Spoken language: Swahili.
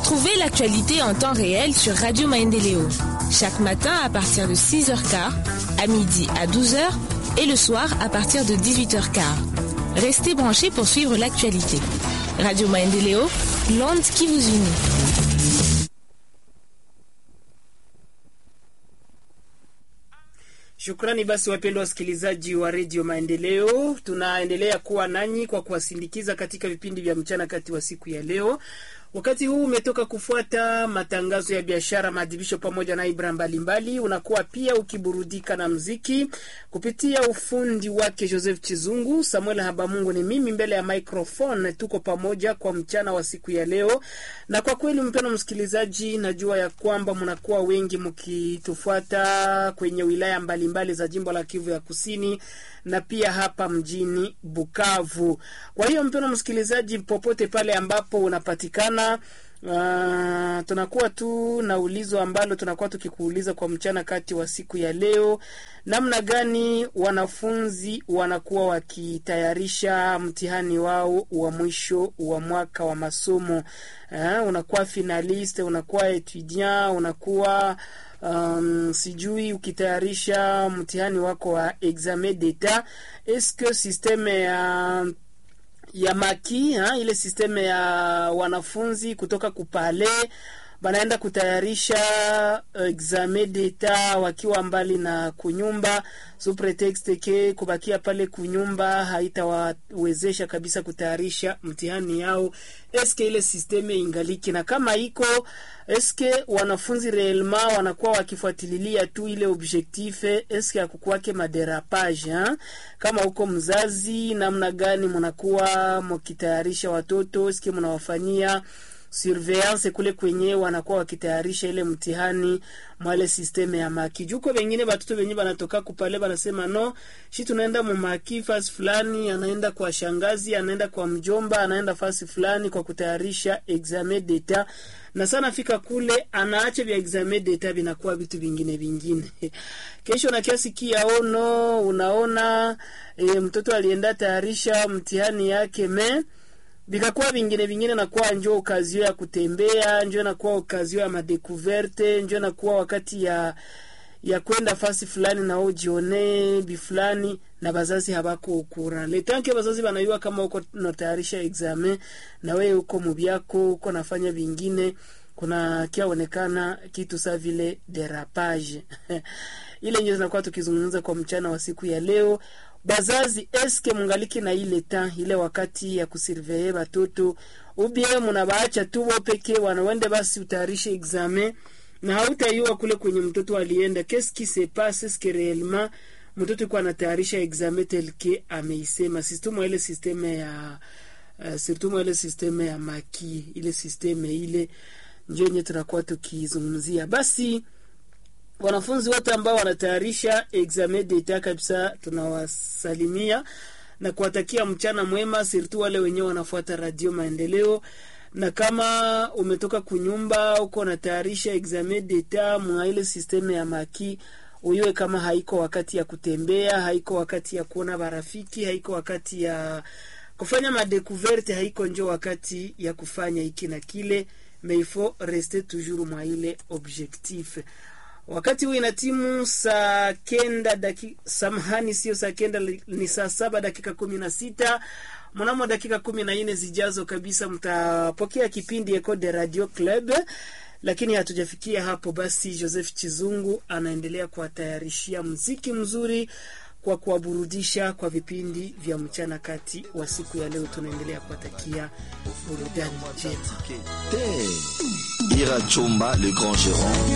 Retrouvez l'actualité en temps réel sur Radio Maendeleo. Chaque matin à partir de 6h15, à midi à 12h et le soir à partir de 18h15. Restez branchés pour suivre l'actualité. Radio Maendeleo, l'onde qui vous unit. Shukrani basi wapendwa wasikilizaji wa redio Maendeleo, tunaendelea kuwa nanyi kwa kuwasindikiza katika vipindi vya mchana kati wa siku ya leo. Wakati huu umetoka kufuata matangazo ya biashara, maadhibisho pamoja na ibra mbalimbali. Unakuwa pia ukiburudika na mziki kupitia ufundi wake Joseph Chizungu. Samuel Habamungu ni mimi mbele ya microphone, tuko pamoja kwa mchana wa siku ya leo. Na kwa kweli, mpendwa msikilizaji, najua ya kwamba mnakuwa wengi mkitufuata kwenye wilaya mbalimbali mbali za jimbo la Kivu ya Kusini na pia hapa mjini Bukavu. Kwa hiyo mpendwa msikilizaji, popote pale ambapo unapatikana Uh, tunakuwa tu na ulizo ambalo tunakuwa tukikuuliza kwa mchana kati wa siku ya leo, namna gani wanafunzi wanakuwa wakitayarisha mtihani wao wa mwisho wa mwaka wa masomo. Uh, unakuwa finaliste, unakuwa etudiant, unakuwa um, sijui ukitayarisha mtihani wako wa examen d'etat, eske systeme ya uh, ya maki ha, ile sisteme ya wanafunzi kutoka kupale banaenda kutayarisha examen d'etat wakiwa mbali na kunyumba, su pretext ke kubakia pale kunyumba haitawawezesha kabisa kutayarisha mtihani yao. Eske ile sisteme ingaliki na kama iko eske wanafunzi reelma wanakuwa wakifuatililia tu ile objectif, eske akukuwake maderapage ha? Kama uko mzazi, namna gani mnakuwa mkitayarisha watoto, eske mnawafanyia surveillance kule kwenye wanakuwa wakitayarisha ile mtihani mwale systeme ya maki juko wengine batoto wenye banatoka kupale banasema no shi tunaenda mu maki fasi fulani, anaenda kwa shangazi, anaenda kwa mjomba, anaenda fasi fulani kwa kutayarisha examen d'etat, na sana fika kule anaacha vya examen d'etat vinakuwa vitu vingine vingine kesho na kiasi kia ono unaona e, mtoto alienda tayarisha mtihani yake me vikakuwa vingine vingine, nakuwa njo okazio ya kutembea, njo nakuwa okazio ya madekuverte, njo nakuwa wakati ya ya kwenda fasi fulani na ujione bi fulani, na bazazi habako ukura letanke. Bazazi banayua kama uko natayarisha examen na wewe uko mubyako uko nafanya vingine, kuna kiaonekana kitu sa vile derapage ile ndio zinakuwa tukizungumza kwa mchana wa siku ya leo. Bazazi, eske mungaliki na ile ta ile wakati ya kusurveye batoto ubie munabaacha tu bo peke wanawende basi utayarishe examen na hautaiwa kule kwenye mtoto alienda qu'est-ce qui se passe est-ce que réellement mtoto kwa anatayarisha examen tel que ameisema surtout ile systeme ya uh, surtout ile systeme ya maki ile systeme ile ndio yenye tunakuwa tukizungumzia basi wanafunzi wote ambao wanatayarisha examen d'etat kabisa, tunawasalimia na kuwatakia mchana mwema, sirtu wale wenyewe wanafuata Radio Maendeleo. Na kama umetoka kunyumba uko unatayarisha examen d'etat mwa ile systeme ya maki, uyue kama haiko wakati ya kutembea, haiko wakati ya kuona barafiki, haiko wakati ya kufanya madekuverte, haiko njo wakati ya kufanya hiki na kile, mais il faut rester toujours mwa ile objectif wakati huu ina timu saa kenda dakika, samahani, sio saa kenda, ni saa saba dakika kumi na sita. Mnamo dakika kumi na nne zijazo kabisa mtapokea kipindi Eco de Radio Club, lakini hatujafikia hapo. Basi Joseph Chizungu anaendelea kuwatayarishia mziki mzuri kwa kuwaburudisha kwa vipindi vya mchana kati wa siku ya leo. Tunaendelea kuwatakia burudani njema. Ira Chumba, le grand gérant